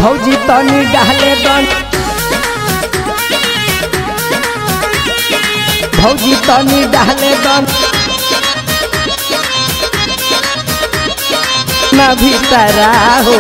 भौजी तनी डाले दन भौजी तनी डाले दन ना भीतरा हो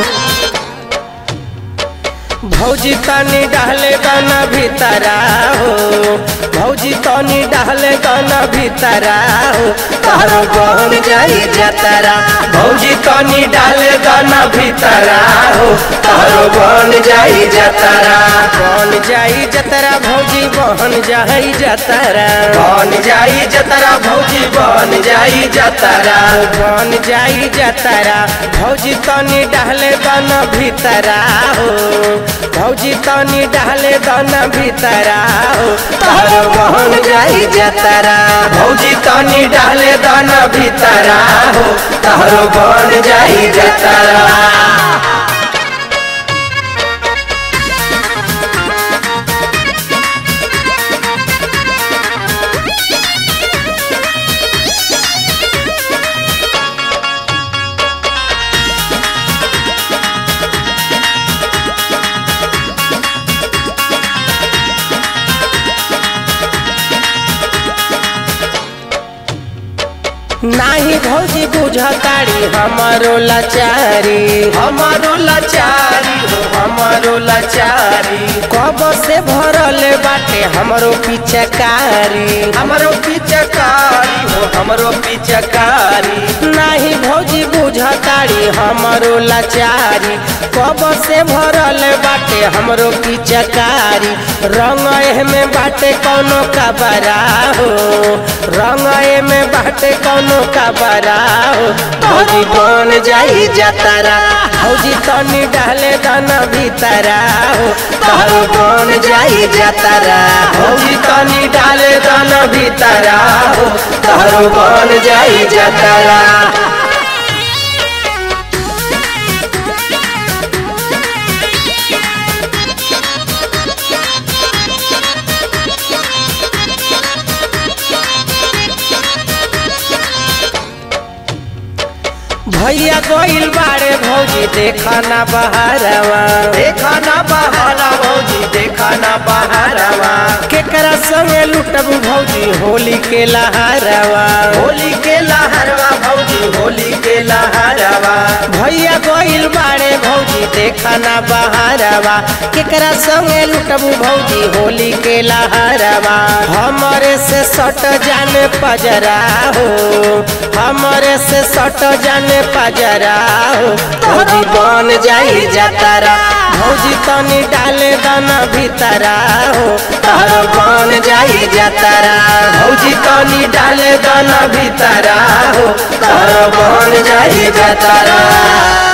भौजी तनी डाले गाना भीतरा हो भौजी तनी डाले गाना भीतरा हो तारो बहन जाई जतरा भौजी तनी डाले गाना भीतरा हो तारो बहन जाई जतरा बहन जाई जतरा भौजी बहन जाई जतरा बहन जाई जतरा भौजी बहन जाई जतरा बहन जाई जतरा भौजी तनी डाले गाना भीतरा हो भौजी तनी डाले दाना भीतरा हो तारो बहन जाई जतरा भौजी तनी डाले दाना भीतरा हो तारो बहन जाई जतरा नाही भौजी बुझताड़ी हमारो लाचारी हमारो लाचारी हो हमारो लाचारी कब से भरल बाटे हमरो पिचकारी हमरो पिचकारी हो हमरो पिचकारी नाही भौजी बुझताड़ी हमारो लाचारी कब से भरल बाटे हमरो पिचकारी रंग में बाटे कौनो कबरा हो रंग में बाटे कौनो का बरा हो भौजी बन जाई जतरा भौजी तनी डाले दाना भीतरा हो तारो बन जाई जतरा भौजी तनी डाले दाना भीतरा हो तारो बन जाई जतरा भैया गोइल बाड़े भौजी देखा ना बहारवा देखा ना बहारा भौजी देखा ना बहारवा केकरा संगे लुटब भौजी होली के लहरवा होली के लहरवा भौजी होली के लहरवा भैया गोइल बाड़े भौजी देखा ना बहारवा केकरा संगे लुटब भौजी होली के लहरवा हमरे से सट जाने पजरा हो हमरे से सट जाने पजरा हो भौजी बन जाई जतरा भौजी तनी डाले दाना भीतरा हो तारो बन जाई जतरा भौजी तनी डाले दाना भीतरा हो तारो बन जाई जतरा